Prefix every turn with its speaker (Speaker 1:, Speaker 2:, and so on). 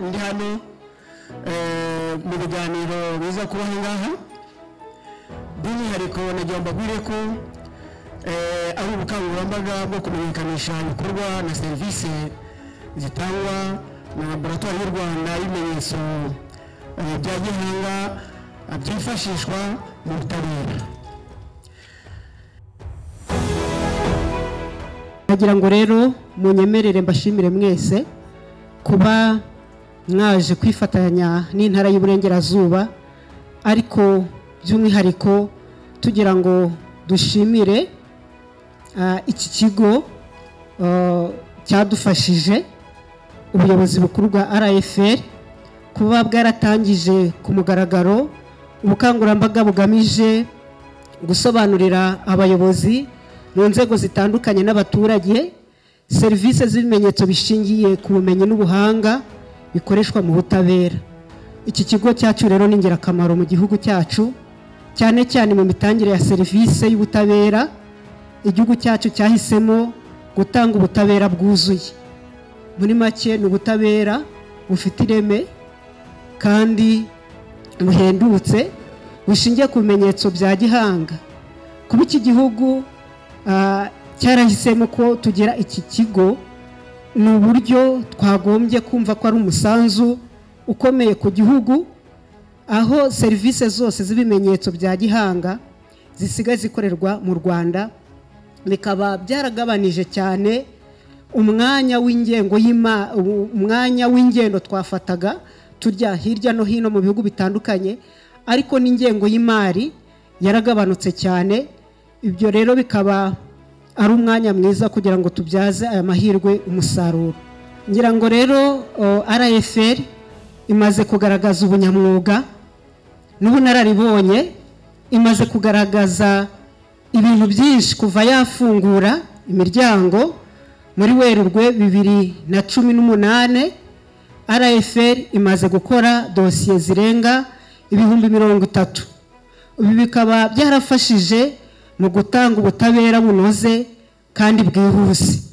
Speaker 1: ndi hano mu biganiro biza kuba aha ngaha by'umwihariko nagira mbabwire ko ari ubukangurambaga bwo kumenyekanisha ibikorwa na serivisi zitangwa na laboratwari y'u rwanda y'ibimenyetso bya gihanga byifashishwa mu butabera
Speaker 2: nagira ngo rero munyemerere mbashimire mwese kuba mwaje kwifatanya n'intara y'uburengerazuba ariko by'umwihariko tugira ngo dushimire iki kigo cyadufashije ubuyobozi bukuru bwa rfl kuba bwaratangije ku mugaragaro ubukangurambaga bugamije gusobanurira abayobozi mu nzego zitandukanye n'abaturage serivisi z'ibimenyetso bishingiye ku bumenyi n'ubuhanga bikoreshwa mu butabera iki kigo cyacu rero ni ingirakamaro mu gihugu cyacu cyane cyane mu mitangire ya serivisi y'ubutabera igihugu cyacu cyahisemo gutanga ubutabera bwuzuye muri make ni ubutabera bufite ireme kandi buhendutse bushingiye ku bimenyetso bya gihanga kuba iki gihugu cyarahisemo ko tugira iki kigo ni uburyo twagombye kumva ko ari umusanzu ukomeye ku gihugu aho serivisi zose z'ibimenyetso bya gihanga zisigaye zikorerwa mu rwanda bikaba byaragabanije cyane umwanya w'ingengo umwanya w'ingendo twafataga tujya hirya no hino mu bihugu bitandukanye ariko n'ingengo y'imari yaragabanutse cyane ibyo rero bikaba ari umwanya mwiza kugira ngo tubyaze aya mahirwe umusaruro ngira ngo rero rfl imaze kugaragaza ubunyamwuga n'ubunararibonye imaze kugaragaza ibintu byinshi kuva yafungura imiryango muri werurwe bibiri na cumi n'umunani rfl imaze gukora dosiye zirenga ibihumbi mirongo itatu ibi bikaba byarafashije mu gutanga ubutabera bunoze kandi bwihuse